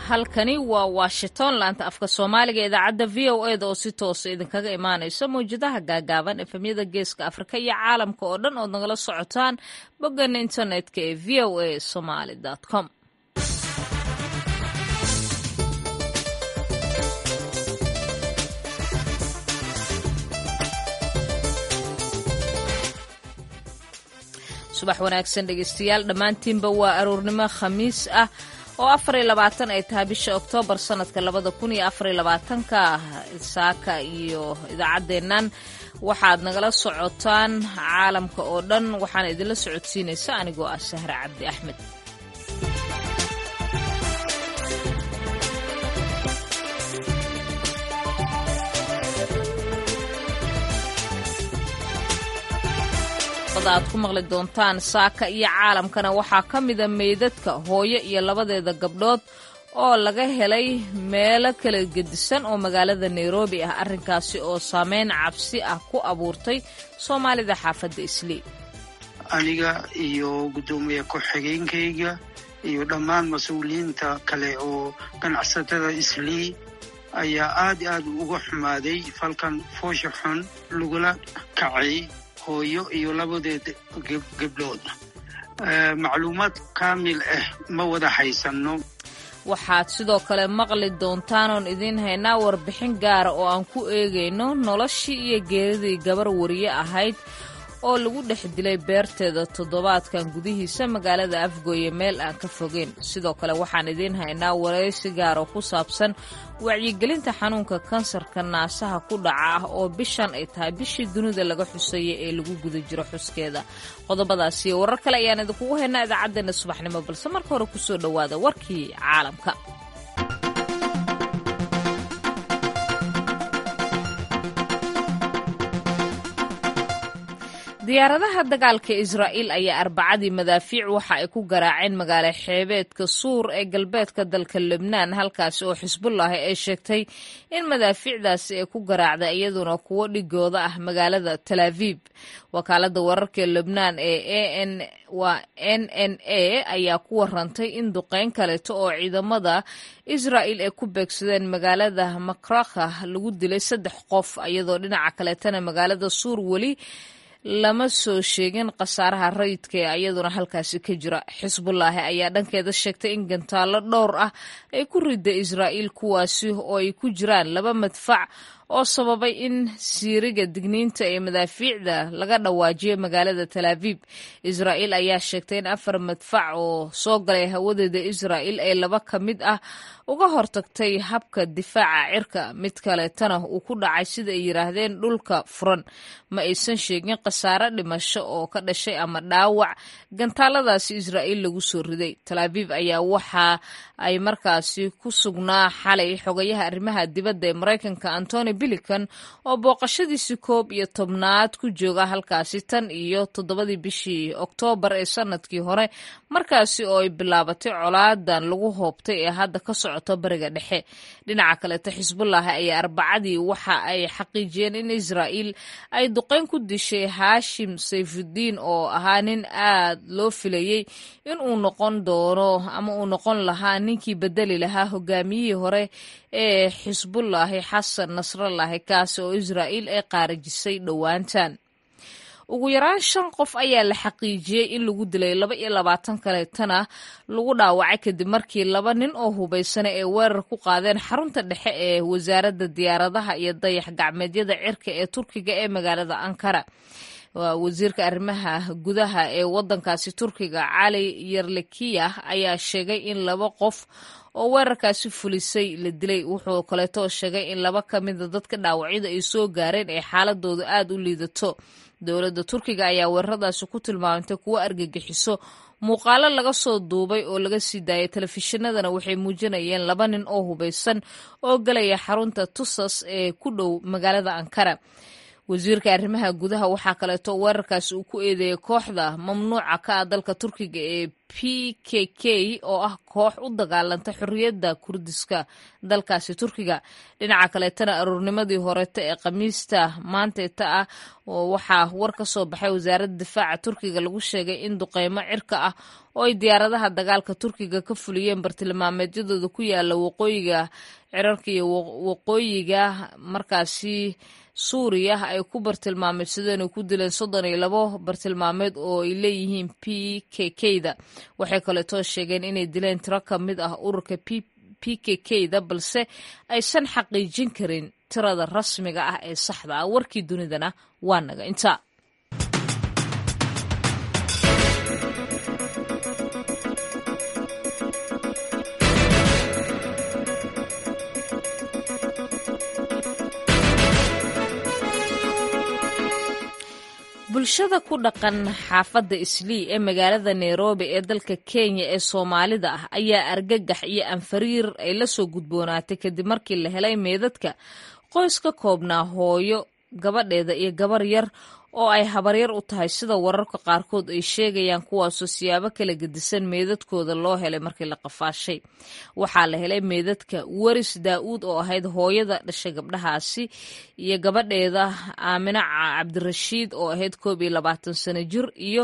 halkani waa washington laanta afka soomaaliga idaacadda v o eda oo si toosa idinkaga imaanaysa mawjadaha gaagaaban efemyada geeska afrika iyo caalamka oo dhan ood nagala socotaan bogana internetka ee v o a somaly com subax wanaagsan dhegeystayaal dhammaantiinba waa aroornimo khamiis ah oo afariyo labaatan ay tahay bisha oktoobar sanadka labada kun iyo afariyo labaatanka saaka iyo idaacaddeennan waxaad nagala socotaan caalamka oo dhan waxaana idinla socodsiinaysa anigoo ah sahre cabdi axmed aad ku maqli doontaan saaka iyo caalamkana waxaa ka mida meydadka hooyo iyo labadeeda gabdhood oo laga helay meelo kala gedisan oo magaalada nairobi ah arrinkaasi oo saameyn cabsi ah ku abuurtay soomaalida xaafadda islii aniga iyo guddoomiye ku-xigeenkayga iyo dhammaan mas-uuliyiinta kale oo ganacsatada islii ayaa aad aad uga xumaaday falkan foosha xun lagula kacay hooyo iyo labadeed gabdhood macluumaad kaamil ah ma wada haysanno waxaad sidoo kale maqli doontaan oon idiin haynaa warbixin gaara oo aan ku eegayno noloshii iyo geeridii gabar wariye ahayd oo lagu dhex dilay beerteeda toddobaadkan gudihiisa magaalada afgooye meel aan ka fogeyn sidoo kale waxaan idiin haynaa waraysi gaar oo ku saabsan wacyigelinta xanuunka kansarka naasaha ku dhaca ah oo bishan ay tahay bishii dunida laga xuseeyay ee lagu guda jiro xuskeeda qodobadaas iyo warar kale ayaan idinkugu haynaa idaacaddeenna subaxnimo balse marka hore kusoo dhowaada warkii caalamka diyaaradaha dagaalka israa'iil ayaa arbacadii madaafiic waxa ay ku garaaceen magaalo xeebeedka suur ee galbeedka dalka lebnaan halkaasi oo xisbullaahi ay sheegtay in madaafiicdaasi ay ku garaacday iyaduna kuwo dhigooda ah magaalada talaaviib wakaalada wararka lebnaan ee waa n n a ayaa ku warantay in duqeyn kaleeto oo ciidamada israa'il ay ku beegsadeen magaalada makrakha lagu dilay saddex qof iyadoo dhinaca kaleetana magaalada suur weli lama soo sheegin khasaaraha rayidka ee iyaduna halkaasi ka jira xisbullaahi ayaa dhankeeda sheegtay in gantaallo dhowr ah ay ku rida israa'iil kuwaasi oo ay ku jiraan laba madfac oo sababay in siiriga digniinta ee madaafiicda laga dhawaajiyo magaalada talaaviib israa'iil ayaa sheegtay in afar madfac oo soo galay hawadeeda israa'iil ee laba ka mid ah uga hortagtay habka difaaca cirka mid kaleetana uu ku dhacay sida ay yidhaahdeen dhulka furan ma aysan sheegin khasaare dhimasho oo ka dhashay ama dhaawac gantaaladaasi israa'iil lagu soo riday talaaviib ayaa waxa ay markaasi ku sugnaa xalay xogayaha arrimaha dibadda ee maraykanka antony bilican oo booqashadiisii koob iyo tobnaad ku jooga halkaasi tan iyo toddobadii bishii oktoobar ee sanadkii hore markaasi oo ay bilaabatay colaadan lagu hoobtay ee hadda ka socoto bariga dhexe dhinaca kaleeto xisbullaahi ayaa arbacadii waxa ay xaqiijiyeen in israa'iil ay duqeyn ku dishay haashim sayfudiin oo ahaa nin aad loo filayey in uu noqon doono ama uu noqon lahaa ninkii bedeli lahaa hogaamiyihii hore ee xisbullaahi xasan nasrallaahi kaasi oo israa'iil ay qaarajisay dhowaantan ugu yaraan shan qof ayaa la xaqiijiyey in lagu dilay laba iyo labaatan kaleetana lagu dhaawacay kadib markii laba nin oo hubaysana ay weerar ku qaadeen xarunta dhexe ee wasaaradda diyaaradaha iyo dayax gacmeedyada cirka ee turkiga ee magaalada ankara wasiirka arrimaha gudaha ee wadankaasi turkiga cali yerlekiya ayaa sheegay in laba qof oo weerarkaasi fulisay la dilay wuxuu kaleeto sheegay in laba ka mida dadka dhaawacyada ay soo gaareen ee xaaladooda aad u liidato dowladda turkiga ayaa weeraradaasi ku tilmaamtay kuwo argagixiso muuqaalo laga soo duubay oo laga sii daayay telefishinadana waxay muujinayeen laba nin oo hubaysan oo galaya xarunta tusas ee ku dhow magaalada ankara wasiirka arrimaha gudaha waxaa kaleeto weerarkaasi uu ku eedeeyay kooxda mamnuuca ka ah dalka turkiga ee p k k oo ah koox u dagaalanta xorriyadda kurdiska dalkaasi turkiga dhinaca kaleetana aroornimadii horeeta ee khamiista maanteeta ah waxaa war ka soo baxay wasaaradda difaaca turkiga lagu sheegay in duqeymo cirka ah oo ay diyaaradaha dagaalka turkiga ka fuliyeen bartilmaameedyadooda ku yaala waqooyiga cirarka iyo waqooyiga markaasi suuriya ay ku bartilmaameedsadeen oo ku dileen soddon iyo labo bartilmaameed oo ay leeyihiin p k k da waxay kaleetoo sheegeen inay dileen tiro ka mid ah ururka p p k k da balse aysan xaqiijin karin tirada rasmiga ah ee saxda ah warkii dunidana waa naga inta bulshada ku dhaqan xaafadda islii ee magaalada nairobi ee dalka kenya ee soomaalida ah ayaa argagax iyo anfariir ay la soo gudboonaatay kadib markii la helay meedadka qoys ka koobnaa hooyo gabadheeda iyo gabar yar oo ay habaryar u tahay sida wararka qaarkood ay sheegayaan kuwaasoo siyaabo kala gedisan meedadkooda loo helay markii la qafaashay waxaa la helay meedadka waris daa-uud oo ahayd hooyada dhashay gabdhahaasi iyo gabadheeda aamina cabdirashiid oo ahayd koob iyo labaatan sano jir iyo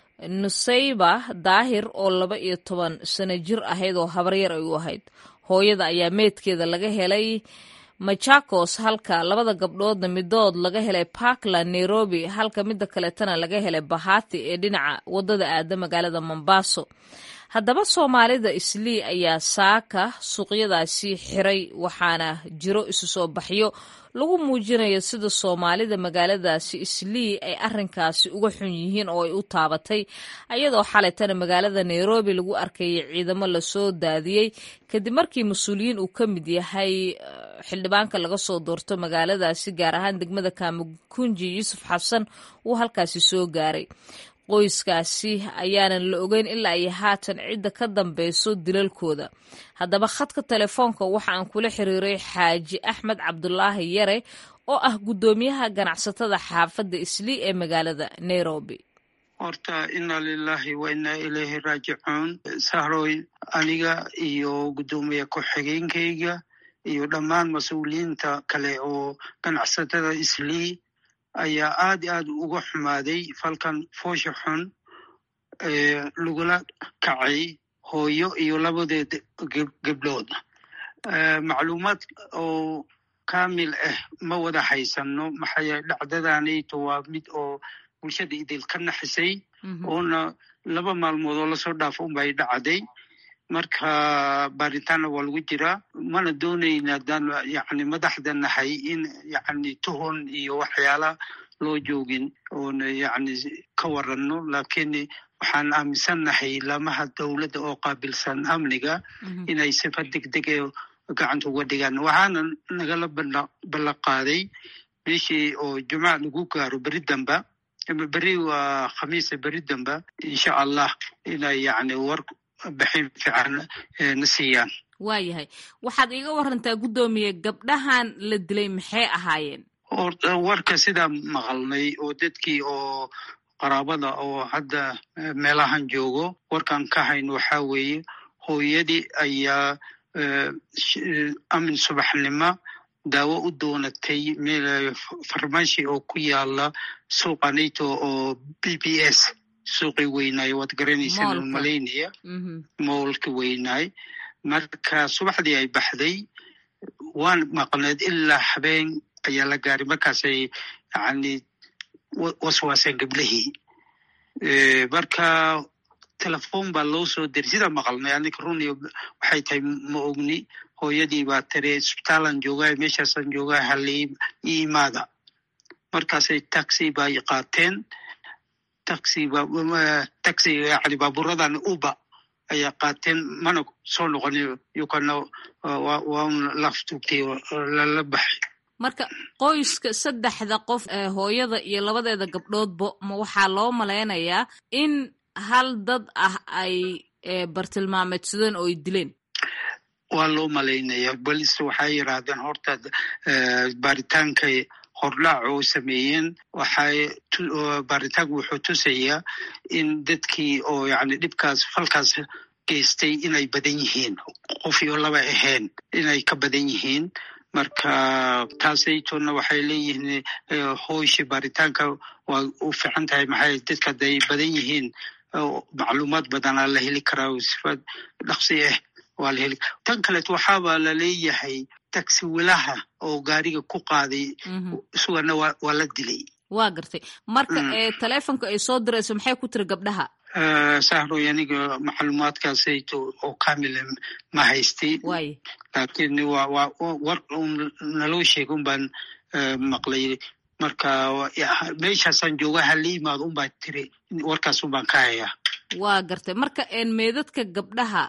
nusayba daahir oo laba iyo toban sano jir ahayd oo habaryar ay u ahayd hooyada ayaa meedkeeda laga helay machakos halka labada gabdhoodna midood laga helay parkland nairobi halka midda kaleetana laga helay bahati ee dhinaca wadada aada magaalada mombaso haddaba soomaalida islii ayaa saaka suuqyadaasi xiray waxaana jiro isu soo baxyo lagu muujinayo sida soomaalida magaaladaasi islii ay arinkaasi uga xun yihiin oo ay u taabatay ayadoo xalaytana magaalada nairobi lagu arkayay ciidamo lasoo daadiyey kadib markii mas-uuliyiin uu ka mid yahay xildhibaanka laga soo doorto magaaladaasi gaar ahaan degmada kamukunji yuusuf xasan uu halkaasi soo gaaray qoyskaasi ayaanan la ogeyn ilaa iyo haatan cidda ka dambeyso dilalkooda haddaba khadka telefoonka waxa aan kula xiriiray xaaji axmed cabdulaahi yare oo ah guddoomiyaha ganacsatada xaafadda islii ee magaalada nairobi horta inna lilahi wa inna ilayhi raajicuun sahroy aniga iyo guddoomiye ku-xigeenkayga iyo dhammaan mas-uuliyiinta kale oo ganacsatada islii ayaa aad i aad uga xumaaday falkan foosha xun lagula kacay hooyo iyo labadeed gabdhood macluumaad oo kamil ah ma wada haysano maxaa yeele dhacdadanayto waa mid oo bulshada idil ka naxisay oona laba maalmood oo lasoo dhaafo unbay dhacday marka baaritaanna waa lagu jiraa mana doonayna adaan yani madaxda nahay in yani tuhon iyo waxyaala loo joogin oona yani ka waranno lakiin waxaan aaminsannahay lamaha dowladda oo qaabilsan amniga inay sifa degdeg ee gacanta uga dhigaan waxaana nagala ballan qaaday meeshii oo jumca lagu gaaro beri damba beri waa khamiisa beri damba insha allah inay yani war bixin fiican na siiyaan waayahay waxaad iiga warantaa guddoomiye gabdhahan la dilay maxay ahaayeen warka sidaa maqalnay oo dadkii oo qaraabada oo hadda meelahan joogo warkan ka hayn waxaa weeye hooyadii ayaa amin subaxnimo daawo u doonatay meel farmashi oo ku yaala suuqanayto oo b b s suuqii weynaaye waad garanaysaan malaynaya moolka weynaay marka subaxdii ay baxday waan maqneed ilaa habeen ayaa la gaaray markaasay yani waswaaseen gablihii marka telefon baa loo soo diray sidaa maqalnay anika runi waxay tahay ma ogni hooyadii baa tiri isbitaalan joogaa meeshaasaan joogaa halii i imaada markaasay taxi bay qaateen taxi taxi yani baaburadan uba ayaa qaateen mana soo noqonin yukana waan laftugtay lala baxay marka qoyska saddexda qof hooyada iyo labadeeda gabdhoodba ma waxaa loo malaynayaa in hal dad ah ay bartilmaameedsadeen oo ay dileen waa loo malaynaya bolis waxay yidhaahdeen horta baaritaankay hordhaac oo sameeyeen waxay baaritaanku wuxuu tusayaa in dadkii oo yani dhibkaas falkaas geystay inay badan yihiin qof iyo laba ahayn inay ka badan yihiin marka taasaytona waxay leeyihiin hooshi baaritaanka waa u fiican tahay maxay dadka hadday badan yihiin macluumaad badanaa la heli karaa sifaad dhaqsi ah waa la heli tan kaleeto waxaaba la leeyahay taxi wilaha oo gaariga ku qaaday isugana waa la dilay waa gartay marka taleefonka ay soo dirayso maxay ku tiri gabdhaha sahroy aniga macluumaadkaasayto oo kamila ma haystay laakiin waa waa war un naloo sheega un baan maqlay marka meeshaasaan jooga hala imaado un baa tiri warkaas un baan ka hayaa waa gartay marka meedadka gabdhaha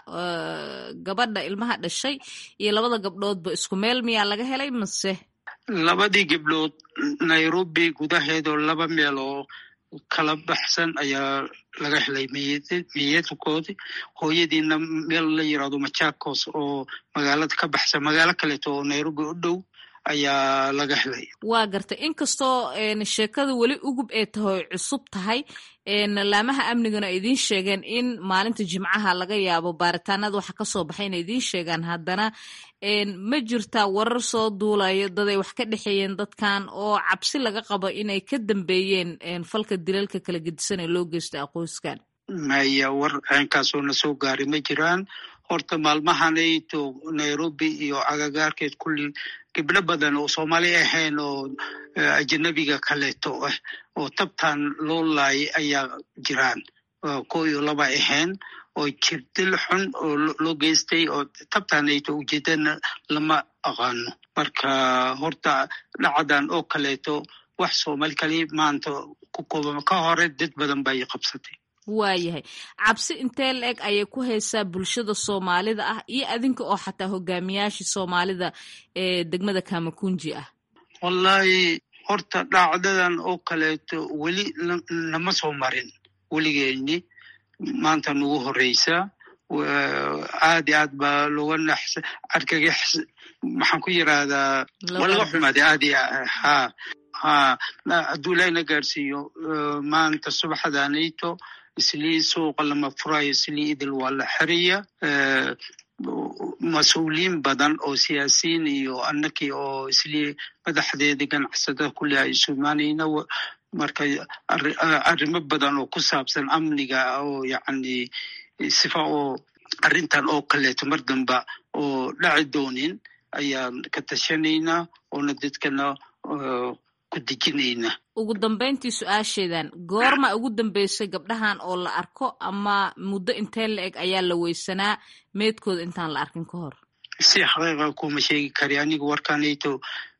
gabadha ilmaha dhashay iyo labada gabdhoodba isku meel miyaa laga helay mase labadii gabdhood nairobi gudaheedoo laba meel oo kala baxsan ayaa laga helay miyadkoodi hooyadiina meel la yirahdo machakos oo magaalada ka baxsan magaalo kaleeto oo nairobi u dhow ayaa laga helay waa gartay inkastoo sheekada weli ugub ee tahay cusub tahay laamaha amnigana ay idiin sheegeen in maalinta jimcaha laga yaabo baaritaanada waxa kasoo baxay inay idiin sheegaan haddana ma jirtaa warar soo duulayo daday wax ka dhexeeyeen dadkan oo cabsi laga qabo inay ka dambeeyeen falka dilalka kala gedisan ee loo geysta aqoyskan maya war ceenkaasoo na soo gaaray ma jiraan horta maalmahanayto nairobi iyo agagaarkeed kulli gabdho badan oo soomaali ahayn oo ajanabiga kaleeto ah oo tabtan loo laayay ayaa jiraan ko iyo laba ahayn oo jirdil xun oo loo geystay oo tabtanayto ujeedana lama aqaano marka horta dhacdan oo kaleeto wax soomaali kali maanta ku kooban ka hore dad badan bay qabsatay waayahay cabsi intee la eg ayay ku haysaa bulshada soomaalida ah iyo adinka oo xataa hogaamiyaashii soomaalida ee degmada kamakunji ah wallahi horta dhacdadan oo kaleeto weli nama soo marin weligeeni maanta nagu horeysa aad i aad baa looga naxsa argagax maxaan ku yirahdaa waa laga xumaaday aad i ha ha hadduu ilaahina gaarsiiyo maanta subaxdanayto islii suuqa lama furayo islii idil waa la xeraya mas-uuliyiin badan oo siyaasiyiin iyo annakii oo islii madaxdeedii ganacsatada kulli ay isu imaanayna marka arrimo badan oo ku saabsan amniga oo yacni sifa oo arrintan oo kaleeto mar damba oo dhaci doonin ayaan ka tashanaynaa oona dadkana ku dejinayna ugu dambayntii su-aasheedan goorma ugu dambeysay gabdhahan oo la arko ama muddo intee la eg ayaa la weysanaa meedkooda intaan la arkin ka hor si xaqiiqa kuma sheegi kari aniga warkanayto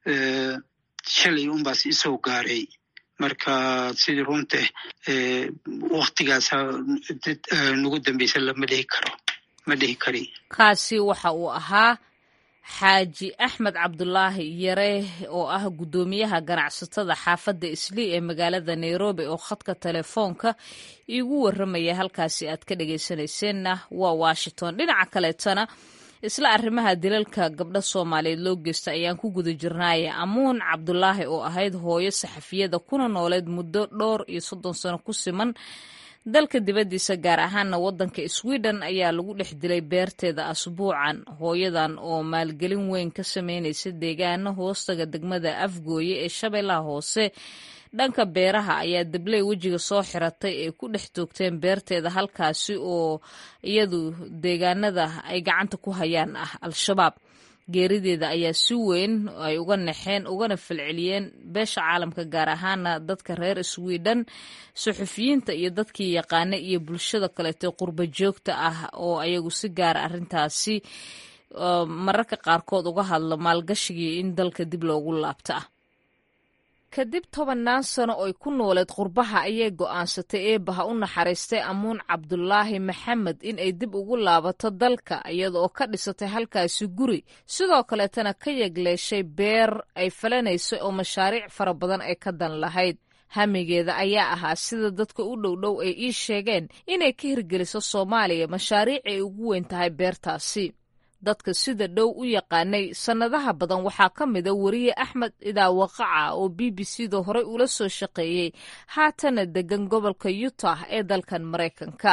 shalay unbaas isoo gaaray marka sidii runta waktigaasa nagu dambeysa lama dhihi karo ma dhihi kari kaasi waxa uu ahaa xaaji axmed cabdulaahi yare oo ah guddoomiyaha ganacsatada xaafadda islii ee magaalada nairobi oo khadka telefoonka iigu warramaya halkaasi aad ka dhagaysanayseena waa washington dhinaca kaleetana isla arrimaha dilalka gabdha soomaaliyeed loo geysta ayaan ku guda jirnaaye amuun cabdulaahi oo ahayd hooyo saxafiyada kuna nooleed muddo dhowr iyo soddon sano ku siman dalka dibaddiisa gaar ahaana waddanka sweden ayaa lagu dhex dilay beerteeda asbuucan hooyadan oo maalgelin weyn ka sameynaysa deegaano hoostaga degmada afgooye ee shabeellaha hoose dhanka beeraha ayaa dabley wejiga soo xiratay ay ku dhex toogteen beerteeda halkaasi oo iyadu deegaanada ay gacanta ku hayaan ah al-shabaab geerideeda ayaa si weyn ay uga naxeen ugana falceliyeen beesha caalamka gaar ahaana dadka reer sweden suxufiyiinta iyo dadkii yaqaana iyo bulshada kaleeto qurba joogta ah oo ayagu si gaara arrintaasi mararka qaarkood uga hadla maalgashigii in dalka dib loogu laabta ah kadib tobannaan sano oy ku nooleed qurbaha ayay go'aansatay eebbaha u naxariistay amuun cabdulaahi maxamed in ay dib ugu laabato dalka iyada oo ka dhisatay halkaasi guri sidoo kaleetana ka yegleeshay beer ay falanaysay oo mashaariic fara badan ay ka dan lahayd hamigeeda ayaa ahaa sida dadka u dhowdhow ay ii sheegeen inay ka hirgeliso soomaaliya mashaariic ay ugu weyn tahay beertaasi dadka sida dhow u yaqaanay sannadaha badan waxaa ka mida weriye axmed idaawaqaca oo b b c da horey ula soo shaqeeyey haatana degan gobolka utah ee dalkan maraykanka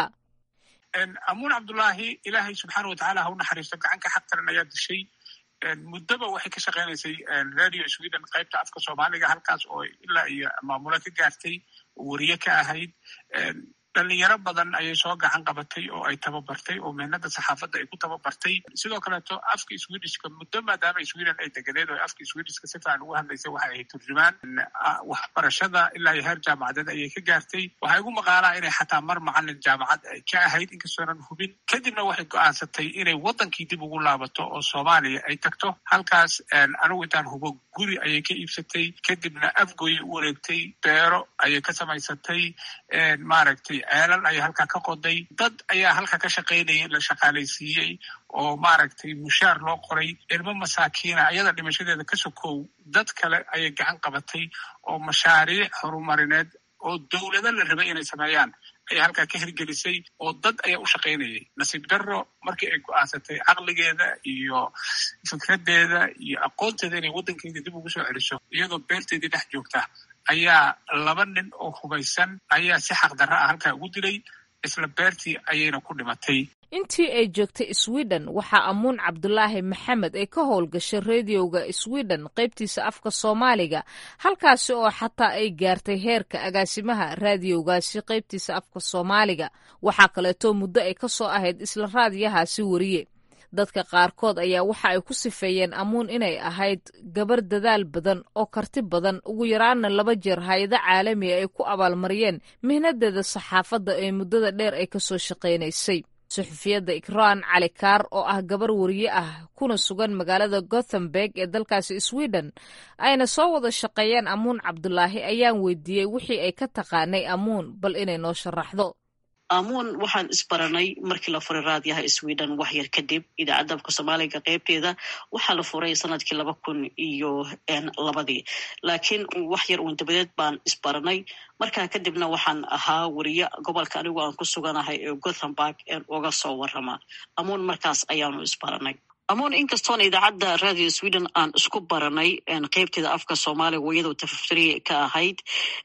amuun cabdulaahi ilaahay subxaana watacaala ha u naxariisto gacanka xaqtaran ayaa dishay muddoba waxay ka shaqaynaysay radio sweden qaybta afka soomaaliga halkaas oo ilaa iyo maamulo ka gaartay weriye ka ahayd dhalinyaro badan ayay soo gacan qabatay oo ay tababartay oo mehnada saxaafadda ay ku tababartay sidoo kaleeto afka swedishka muddo maadaama sweden ay deganeed oo afka swedishka si fiican ugu hadlaysay waxay ahayd turjumaan waxbarashada ilaa iyo heer jaamacadeed ayay ka gaartay waxaa igu maqaalaa inay xataa mar macalin jaamacad ay ka ahayd inkastoonan hubin kadibna waxay go-aansatay inay waddankii dib ugu laabato oo soomaaliya ay tagto halkaas anigu intaan hubo guri ayay ka iibsatay kadibna afgoyay u wareegtay beero ayay ka samaysatay maaragtay ceelal ayaa halkaa ka qoday dad ayaa halkaa ka shaqaynayay la shaqaalaysiiyey oo maaragtay mushaar loo qoray ilmo masaakiina ayada dhimashadeeda ka sokow dad kale ayay gacan qabatay oo mashaariic horumarineed oo dowlado la rabay inay sameeyaan ayay halkaa ka hirgelisay oo dad ayaa u shaqaynayay nasiib darro markii ay go-aansatay caqligeeda iyo fikraddeeda iyo aqoonteeda inay waddankeeda dib ugu soo celiso iyadoo beerteedii dhex joogta ayaa laba nin oo hubaysan ayaa si xaqdarra ah halkaa ugu dilay isla beertii ayayna ku dhimatay intii ay joogtay sweden waxaa amuun cabdulaahi maxamed ay ka howlgashay rediyoga sweden qaybtiisa afka soomaaliga halkaasi oo xataa ay gaartay heerka agaasimaha raadiyowgaasi qaybtiisa afka soomaaliga waxaa kaleeto muddo ay ka soo ahayd isla raadiyahaasi weriye dadka qaarkood ayaa waxa ay ku sifeeyeen amuun inay ahayd gabar dadaal badan oo karti badan ugu yaraana laba jeer hay-ado caalamiga ay ku abaalmariyeen mihnadeeda saxaafadda ee muddada dheer ay kasoo shaqaynaysay suxufiyadda ikraan cali kaar oo ah gabar weriye ah kuna sugan magaalada gothenburg ee dalkaasi sweden ayna soo wada shaqeeyeen amuun cabdulaahi ayaan weydiiyey wixii ay ka taqaanay amuun bal inay noo sharaxdo amuun waxaan isbaranay markii la furay raadiyaha sweden wax yar kadib idaacadda afka soomaaliga qeybteeda waxaa la furay sanadkii laba kun iyo labadii laakiin wax yar uun dabadeed baan isbaranay markaa kadibna waxaan ahaa weriye gobolka anigu aan ku suganahay ee gothenburg uga soo warama amuun markaas ayaanu isbaranay amuun inkastoona idaacadda radio sweden aan isku baranay qeybteeda afka soomaaliga iyadoo tafaftiri ka ahayd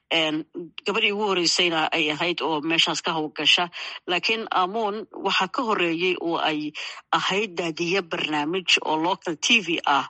gabadhii ugu horeysayna ay ahayd oo meeshaas ka howlgasha laakiin amuun waxaa ka horeeyey oo ay ahayd daadiye barnaamij oo local t v ah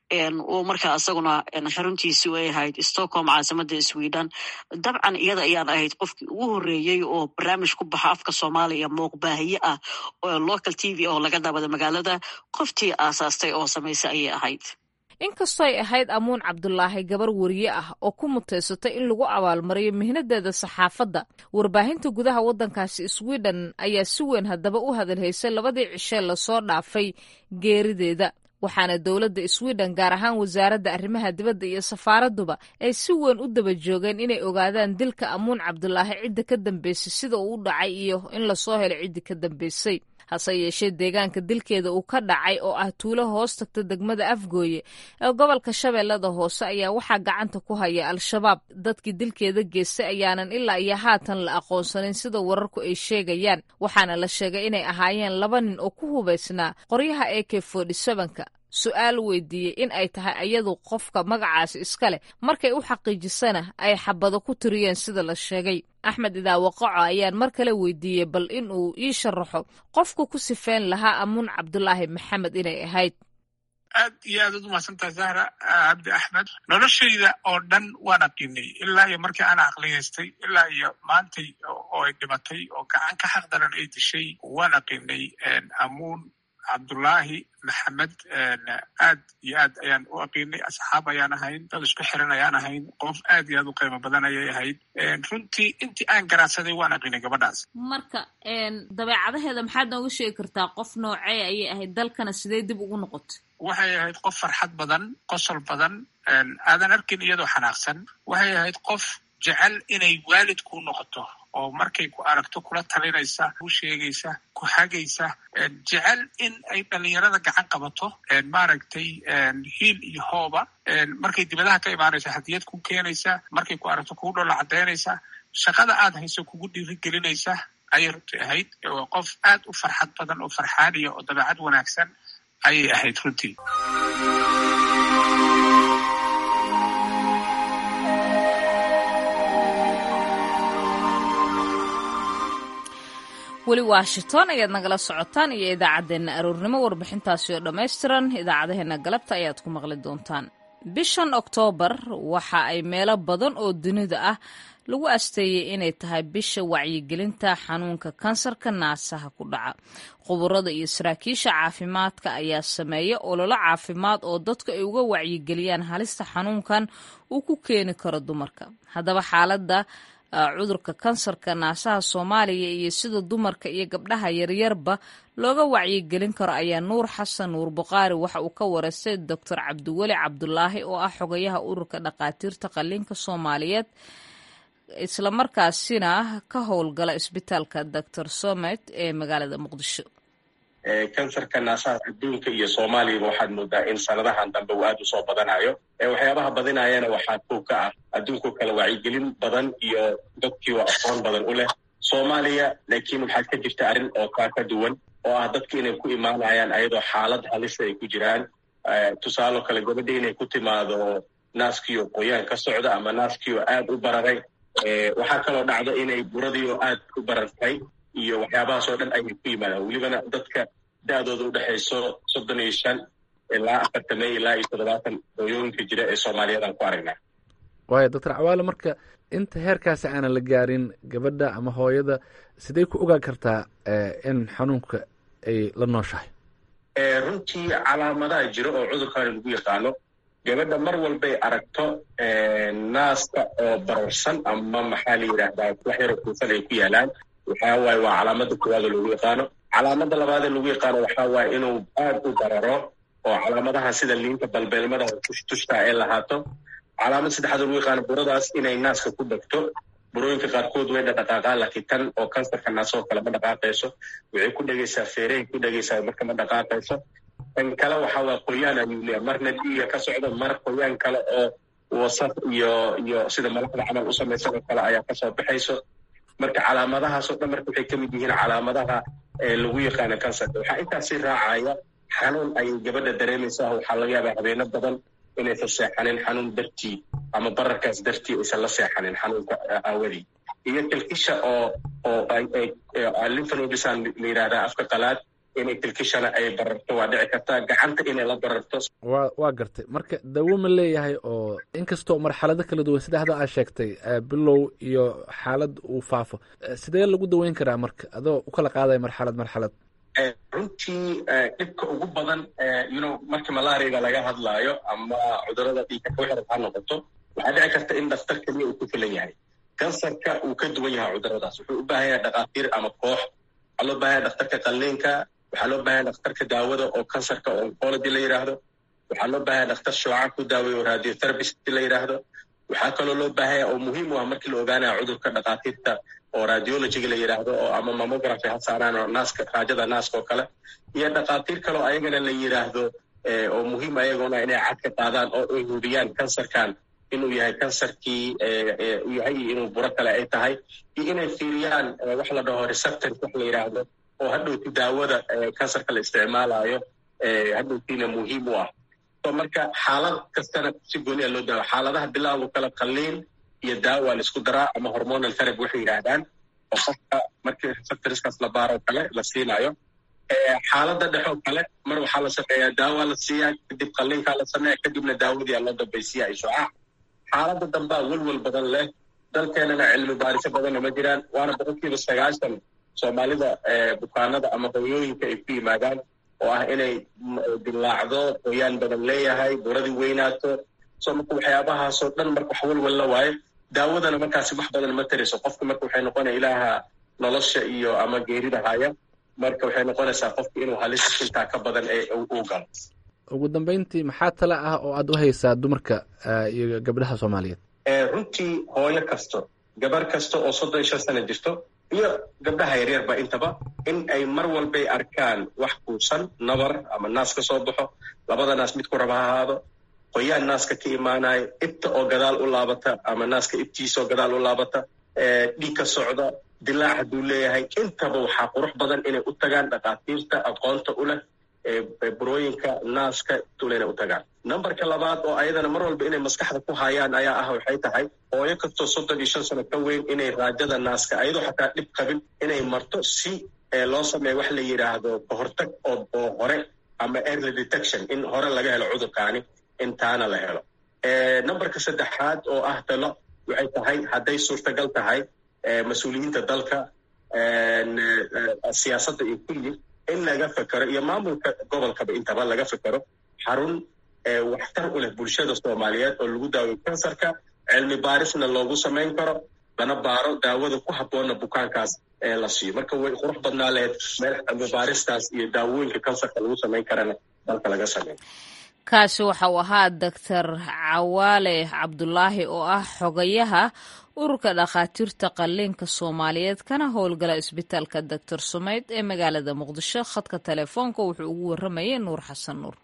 oo markaa isaguna xaruntiisi ay ahayd stockholm caasimada sweden dabcan iyada ayaan ahayd qofkii ugu horeeyey oo barnaamij ku baxa afka soomaaliya muuqbaahiye ah oo local t v oo laga daabada magaalada qoftii aasaastay oo samaysay ayay ahayd inkastoo ay ahayd amuun cabdulaahi gabar weriye ah oo ku muteysatay in lagu abaalmariyo mihnadeeda saxaafadda warbaahinta gudaha waddankaasi sweden ayaa si weyn haddaba u hadalhaysay labadii cishee lasoo dhaafay geerideeda waxaana dowladda sweden gaar ahaan wasaaradda arrimaha dibadda iyo safaaradduba ay si weyn u daba joogeen inay ogaadaan dilka amuun cabdulaahi cidda ka dambeysay sida uu u dhacay iyo in lasoo helo ciddii ka dambeysay hase yeeshee deegaanka dilkeeda uu ka dhacay oo ah tuulo hoos tagta degmada afgooye ee gobolka shabeellada hoose ayaa waxaa gacanta ku haya al-shabaab dadkii dilkeeda geystay ayaanan ilaa iyo haatan la aqoonsanin sida wararku ay sheegayaan waxaana la sheegay inay ahaayeen laba nin oo ku hubaysnaa qoryaha e k ka su-aal weydiiyey in ay tahay ayadu qofka magacaasi iska leh markay u xaqiijisana ay xabado ku tiriyeen sida la sheegay axmed idaawaqaco ayaan mar kale weydiiyey bal in uu ii sharaxo qofka ku sifeyn lahaa amuun cabdulaahi maxamed inay ahayd aad iyo aad ad umahadsantahay zahra cabdi axmed noloshayda oo dhan waan aqiinay ilaa iyo markii ana aqliyaystay ilaa iyo maantay oo ay dhimatay oo gacan ka xaq daran ay dishay waan aqiinay amuun cabdullaahi maxamed aad iyo aad ayaan u aqiinay asxaab ayaan ahayn dad isku xiran ayaan ahayn qof aad iyo aad u qiimo badan ayay ahayd runtii intii aan garaadsaday waan aqiinay gabadhaas marka dabeecadaheeda maxaad nooga sheegi kartaa qof noocee ayay ahayd dalkana sidee dib ugu noqotay waxay ahayd qof farxad badan qosol badan aadan arkin iyadoo xanaaqsan waxay ahayd qof jecel inay waalid kuu noqoto oo markay ku aragto kula talinaysa ku sheegaysa ku hagaysa jecel in ay dhalinyarada gacan qabato maaragtay hiil iyo hooba markay dibadaha ka imaanaysa hadiyad ku keenaysa markay ku aragto kugu dhola caddaynaysa shaqada aad hayso kugu dhiirigelinaysa ayay runti ahayd qof aad u farxad badan oo farxaaniya oo dabeecad wanaagsan ayay ahayd runtii weli washington ayaad nagala socotaan iyo idaacaddeenna aroornimo warbixintaasi oo dhammaystiran idaacadaheena galabta ayaad ku maqli doontaan bishan oktoobar waxa ay meelo badan oo dunida ah lagu asteeyey inay tahay bisha wacyigelinta xanuunka kansarka naasaha ku dhaca khuburada iyo saraakiisha caafimaadka ayaa sameeya ololo caafimaad oo dadku ay uga wacyigeliyaan halista xanuunkan uu ku keeni karo dumarka haddaba xaaladda cudurka kansarka naasaha soomaaliya iyo sida dumarka iyo gabdhaha yaryarba looga wacyigelin karo ayaa nuur xasan nuur buqaari waxa uu ka wareystay doctor cabdiweli cabdulaahi oo ah xogayaha ururka dhakhaatiirta qalliinka soomaaliyeed islamarkaasina ka howlgala isbitaalka doctor somet ee magaalada muqdisho kansarka naasaha adduunka iyo soomaaliyaba waxaad moodaa in sanadahan dambe uu aad u soo badanayo waxyaabaha badinayana waxaa kow ka ah adduunkao kale wacyigelin badan iyo dadkii oo aqoon badan u leh soomaaliya laakiin waxaad ka jirta arrin oo kaa ka duwan oo ah dadki inay ku imaanayaan ayadoo xaalad halisa ay ku jiraan tusaaloo kale gabadha inay ku timaado naaskiioo qoyaan ka socda ama naaskiioo aad u bararay waxaa kaloo dhacda inay buradii oo aad u barartay iyo waxyaabahaas oo dhan ayay ku yimaadaan welibana dadka da-dooda udhexayso soddon iyo shan ilaa afartame ilaa iyo toddobaatan hooyooyinka jira ee soomaaliyadan ku aragnaa waayo doctor cawaale marka inta heerkaasi aanan la gaarin gabadha ama hooyada sidee ku ogaan kartaa in xanuunka ay la nooshahay runtii calaamadaha jira oo cudurkaani lagu yaqaano gabadha mar walbay aragto naaska oo bararsan ama maxaa la yidhaahdaa wax yaroo kuufan ay ku yaalaan waxaa waaye waa calaamada koowaada lagu yaqaano calaamada labaadee lagu yaqaano waxaa waaye inuu aad u bararo oo calaamadaha sida liinta balbeelmada tushtushta ay lahaato calaamad saddexaad lagu yaqaano buradaas inay naaska ku dhegto burooyinka qaarkood way dhadhaqaaqaan laakiin tan oo kansarka naasoo kale ma dhaqaaqayso waxay ku dhegaysaa feerehay ku dhegaysaa marka ma dhaqaaqayso tan kale waxaa waa qoyaan ayuu leeya marna dhiiga ka socdo mar qoyaan kale oo wasaf iyo iyo sida malaxda camal u samaysan oo kale ayaa kasoo baxayso marka calaamadahaasoo dhan marka waxay ka mid yihiin calaamadaha lagu yaqaano kansarka waxaa intaasi raacaya xanuun ayay gabadha dareemaysaa waxaa laga yaabaa habeeno badan inaysan seexanin xanuun dartii ama bararkaas dartii aysan la seexanin xanuunka aawadii iyo kilkisha oo oo linfanodisaan la yidhahdaa afka qalaad inay kilkishana ay bararto waa dhici kartaa gacanta inay la bararto wa waa gartay marka dawo ma leeyahay oo inkastoo marxalado kala duwan sida hadda aad sheegtay bilow iyo xaalad uu faafo sidee lagu daweyn karaa marka adoo u kala qaadaya marxalad marxalad runtii dhibka ugu badan yuno markii malaariga laga hadlaayo ama cudurada dhiigka kuxiran ha noqoto waxaa dhici karta in dhakhtar keliya uu ku filan yahay kansarka uu ka duwan yahay cuduradaas wuxuu u baahan yahay dhakhaatiir ama koox waxaa loo baahan yahay dhakhtarka qalliinka waxaa loo baahan yahay dhakhtarka daawada oo kansarka oo oncology la yidhaahdo waxaa loo baahan yahay dhakhtar shooca ku daaweeya oo radiotherapist la yidhaahdo waxaa kaloo loo baahan yahay oo muhiim u ah markii la ogaanaya cudurka dhakhaatiirta oo radiologyga la yidhaahdo oo ama mammography ha saaraan oo naaska raajada naaska oo kale iyo dhakhaatiir kaloo ayagana la yidhaahdo oo muhiim ayaguna inay cad ka qaadaan oo ay hubiyaan kansarkan inuu yahay kansarkii u yahay iyo inuu buro kale ay tahay iyo inay fiiriyaan wax la dhaho receptors wax la yidhaahdo oo hadhowti daawada kansarka la isticmaalayo hadhowtiina muhiim u ah so marka xaalad kastana si gooni a loo daawa xaaladaha bilowga kale qalliin iyo daawa la isku daraa ama hormonal therapy waxay yidhaahdaan oo qofka markii receptorskaas la baaro kale la siinayo xaaladda dhexoo kale mar waxaa la sameeyaa daawa la siiyaa kadib qalliinkaa la sameeya kadibna daawadii aa loo dambaysiya ay shucaac xaaladda dambaa welwel badan leh dalkeenana cilmi baarisyo badanna ma jiraan waana boqolkiiba sagaashan soomaalida bukaanada ama hooyooyinka ay ku yimaadaan oo ah inay dilaacdo qoyaan badan leeyahay buradii weynaato so marka waxyaabahaasoo dhan marka wax welwel la waayo daawadana markaasi wax badan ma tariso qofka marka waxay noqonaya ilaaha nolosha iyo ama geerida haya marka waxay noqonaysaa qofka inuu halis intaa ka badan ee uu galo ugu dambeyntii maxaa tale ah oo aad u haysaa dumarka iyo gabdhaha soomaaliyeed runtii hooyo kasto gabar kasta oo soddon iyo shan sana jirto iyo gabdhaha yaryarba intaba in ay mar walbay arkaan wax kuusan nabar ama naas ka soo baxo labada naas mid ku raba ha ahaado qoyaan naaska ka imaanayo ibta oo gadaal u laabata ama naaska ibtiisaoo gadaal u laabata dhiig ka socda dilaac hadduu leeyahay intaba waxaa qurux badan inay u tagaan dhakhaatiirta aqoonta u leh burooyinka naaska tulayna u tagaan numberka labaad oo ayadana mar walba inay maskaxda ku hayaan ayaa ah waxay tahay hooyo kastoo soddon iyo shan sano ka weyn inay raajada naaska ayadoo xataa dhib qabin inay marto si loo sameeyo wax la yidhaahdo kahortag oo hore ama early detection in hore laga helo cudurkaani intaana la helo numberka saddexaad oo ah talo waxay tahay hadday suurtagal tahay mas-uuliyiinta dalka siyaasadda iyo kulli in laga fekero iyo maamulka gobolkaba intaba laga fekero xarun waxtar u leh bulshada soomaaliyeed oo lagu daawayo kansarka cilmi baarisna loogu samayn karo lana baaro daawada ku habboonna bukaankaas la siiyo marka way qurux badnaa lehed meel cilmi baaristaas iyo daawooyinka kansarka lagu samayn karana dalka laga sameeyo kaasi waxa uu ahaa doctor cawaale cabdulaahi oo ah xogayaha ururka dhakhaatiirta qalliinka soomaaliyeed kana howlgala isbitaalka doctor sumeyd ee magaalada muqdisho khadka telefoonka wuxuu ugu waramayay nuur xasan nuur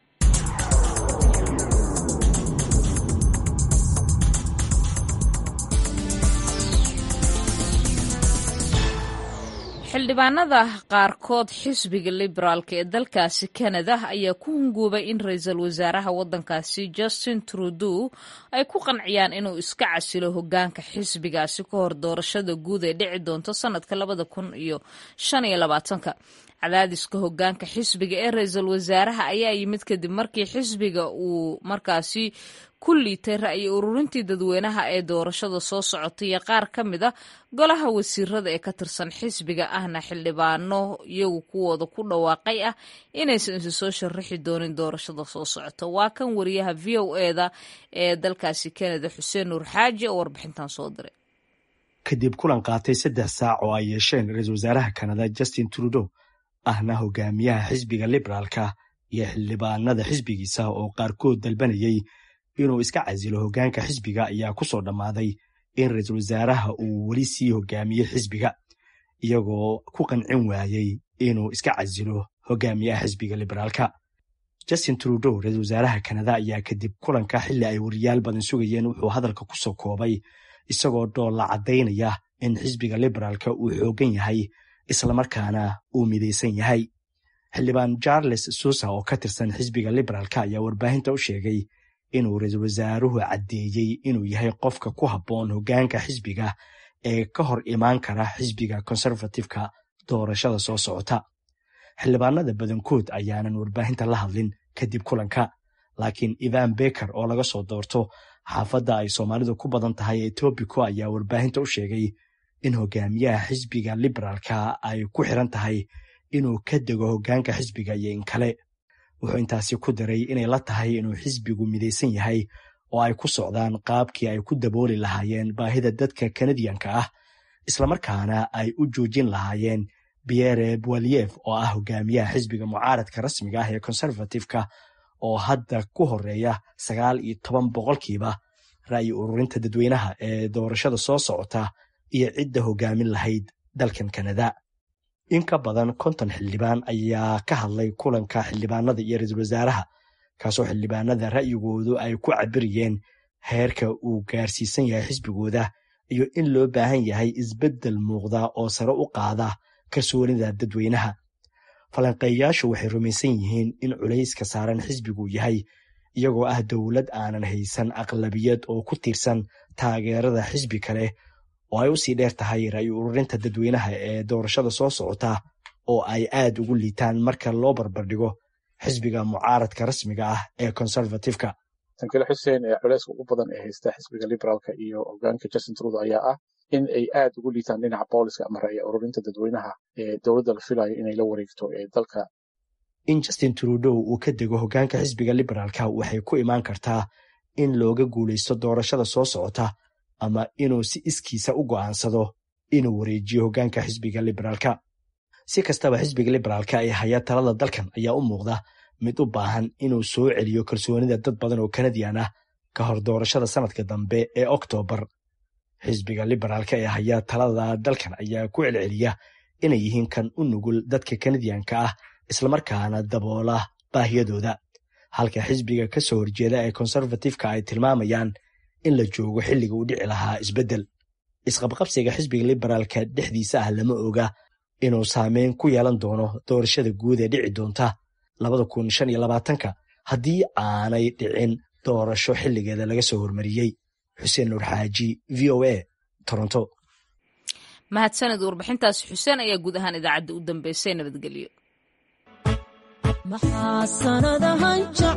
xildhibaanada qaarkood xisbiga liberaalka ee dalkaasi kanada ayaa ku hunguubay in ra-iisul wasaaraha waddankaasi justin trudeau ay ku qanciyaan inuu iska casilo hogaanka xisbigaasi ka hor doorashada guud ee dhici doonto sanadka labada kun iyo shan iyo labaatanka cadaadiska hogaanka xisbiga ee ra-iisul wasaaraha ayaa yimid kadib markii xisbiga uu markaasi ku liitay ra'yi ururintii dadweynaha ee doorashada soo socotay iyo qaar ka mid a golaha wasiirada ee ka tirsan xisbiga ahna xildhibaano iyagu kuwooda ku dhawaaqay ah inaysan isu soo sharaxi doonin doorashada soo socota waa kan wariyaha v o eda ee dalkaasi kanada xuseen nuur xaaji oo warbixintan soo diray kadib kulan qaatay saddex saac oo ay yeesheen ra-iisul wasaaraha kanada justin trudeau ahna hogaamiyaha xisbiga liberaalka iyo xildhibaanada xisbigiisa oo qaarkood dalbanayay inuu iska casilo hogaanka xisbiga ayaa ku soo dhammaaday in ra-iisul wasaaraha uu weli sii hogaamiye xisbiga iyagoo ku qancin waayey inuu iska casilo hogaamiyaha xisbiga liberaalka justin trudeau ra-iisul wasaaraha kanada ayaa kadib kulanka xilli ay wariyaal badan sugayeen wuxuu hadalka ku soo koobay isagoo dhoolla caddaynaya in xisbiga liberaalka uu xoogan yahay islamarkaana uu midaysan yahay xildhibaan charles susa oo ka tirsan xisbiga liberaalka ayaa warbaahinta u sheegay inuu ra-iisul wasaaruhu caddeeyey inuu yahay qofka ku habboon hogaanka xisbiga ee ka hor imaan kara xisbiga conservatifeka doorashada soo socota xildhibaanada badankood ayaanan warbaahinta la hadlin kadib kulanka laakiin ivan beker oo laga soo doorto xaafadda ay soomaalidu ku badan tahay ee tobico ayaa warbaahinta u sheegay in hogaamiyaha xisbiga liberaalka ay ku xiran tahay inuu ka dego hogaanka xisbiga iyo in kale wuxuu intaasi ku daray inay la tahay inuu xisbigu midaysan yahay oo ay ku socdaan qaabkii ay ku dabooli lahaayeen baahida dadka kanadiyanka ah islamarkaana ay u joojin lahaayeen pierre boaliev oo ah hogaamiyaha xisbiga mucaaradka rasmiga ah ee conservatifeka oo hadda ku horeeya sagaal iyo toban boqolkiiba ra'yi ururinta dadweynaha ee doorashada soo socota iyo cidda hogaamin lahayd dalkan kanada in ka badan konton xildhibaan ayaa ka hadlay kulanka xildhibaanada iyo ra-iisul wasaaraha kaasoo xildhibaanada ra'yigoodu ay ku cabiriyeen heerka uu gaarsiisan yahay xisbigooda iyo in loo baahan yahay isbeddel muuqda oo sare u qaada kalsoonida dadweynaha falanqeeyayaashu waxay rumaysan yihiin in culayska saaran xisbigu yahay iyagoo ah dowlad aanan haysan aqlabiyad oo ku tiirsan taageerada xisbi kale oo ay usii dheer tahay ra'yi ururinta dadweynaha ee doorashada soo socota oo ay aad ugu liitaan marka loo barbardhigo xisbiga mucaaradka rasmiga ah ee conservatifeka tankile xuseen ee culeyska ugu badan ee haysta xisbiga liberaalka iyo hogaanka justin trudo ayaa ah in ay aad ugu liitaan dhinaca booliska ama ra'yi ururinta dadweynaha ee dowladda la filayo inay la wareegto ee dalka in justin trudeau uu ka dego hogaanka xisbiga liberaalka waxay ku imaan kartaa in looga guulaysto doorashada soo socota ama inuu si iskiisa u go'aansado inuu wareejiyo hogaanka xisbiga liberaalka si kastaba xisbiga liberaalka ee haya talada dalkan ayaa u muuqda mid u baahan inuu soo celiyo kalsoonida dad badan oo kanadiyan ah ka hor doorashada sanadka dambe ee oktoobar xisbiga liberaalka ee haya talada dalkan ayaa ku celceliya inay yihiin kan u nugul dadka kanadiyanka ah islamarkaana daboola baahiyadooda halka xisbiga ka soo horjeeda ee conservatifeka ay tilmaamayaan in la joogo xilliga uu dhici lahaa isbeddel isqabqabsiga xisbiga liberaalka dhexdiisa ah lama oga inuu saameyn ku yeelan doono doorashada guud ee dhici doonta labada kun shan iyo labaatanka haddii aanay dhicin doorasho xilligeeda laga soo hormariyey xuseen nuur xaaji v o a toronto mahadsanid warbixintaasi xuseen ayaa guud ahaan idaacadda u dambeysay nabadgelyo